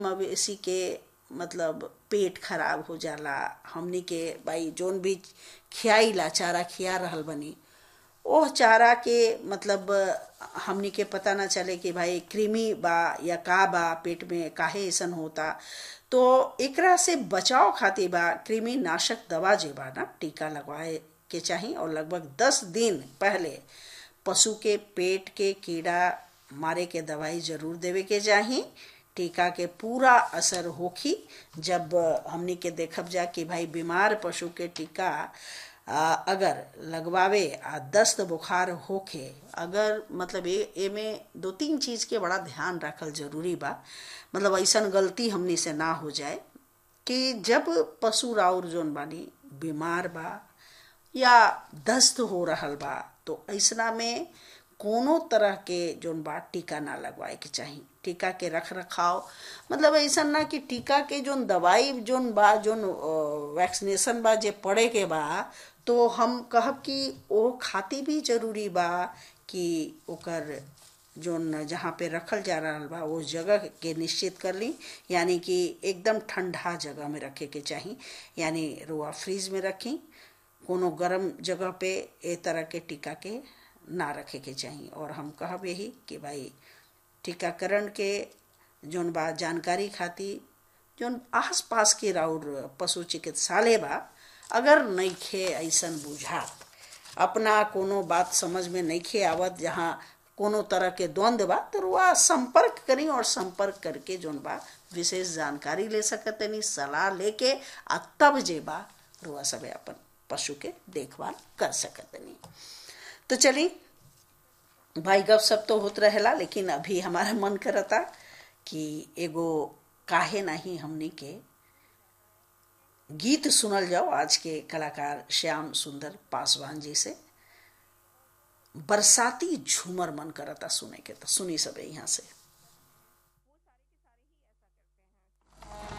मवेशी के मतलब पेट खराब हो जाला हमनी के भाई जोन भी खियाइला चारा खिया रहल बनी ओह चारा के मतलब हमनी के पता ना चले कि भाई कृमि बा या का बा पेट में काहे ऐसन होता तो एकरा से बचाव खातिर बा कृमि नाशक दवा जे बा ना टीका लगवाए के चाही और लगभग दस दिन पहले पशु के पेट के कीड़ा मारे के दवाई जरूर देवे के चाही टीका के पूरा असर होखी जब हमनी के देखब जा कि भाई बीमार पशु के टीका आ, अगर लगवावे आ दस्त बुखार होखे अगर मतलब ए में दो तीन चीज के बड़ा ध्यान रखल जरूरी बा मतलब ऐसन गलती हमनी से ना हो जाए कि जब पशु राउर जोन बानी बीमार बा या दस्त हो रहल बा तो ऐसना में कोनो तरह के जोन बा टीका ना लगवाए के चाही टीका के रख रखाव मतलब ऐसा ना कि टीका के जोन दवाई जोन बा जोन वैक्सीनेशन बा जे पड़े के बा तो हम कहब कि ओ खाती भी जरूरी बा कि ओकर जोन जहाँ पे रखल जा रहा बा उस जगह के निश्चित कर ली यानी कि एकदम ठंडा जगह में रखे के चाही यानी रुआ फ्रीज में रखी कोनो गर्म जगह पे ए तरह के टीका के ना रखे के चाही और हम कहब यही कि भाई टीकाकरण के जोन बा जानकारी खातिर जोन आस पास के राउर पशु चिकित्सालय बा अगर नइखे ऐसन बुझात अपना कोनो बात समझ में नइखे आवत जहाँ कोनो तरह के द्वंद्व बा तो रुआ संपर्क करी और संपर्क करके जोन बा विशेष जानकारी ले सकतनी सलाह लेके आ तब जे बा रुआ सब अपन पशु के देखभाल कर सकतनी तो चली भाई गप सब तो होत रहेला लेकिन अभी हमारा मन करता कि एगो काहे नहीं हमनी के गीत सुनल जाओ आज के कलाकार श्याम सुंदर पासवान जी से बरसाती झूमर मन करता सुने के तो सुनी सब यहाँ से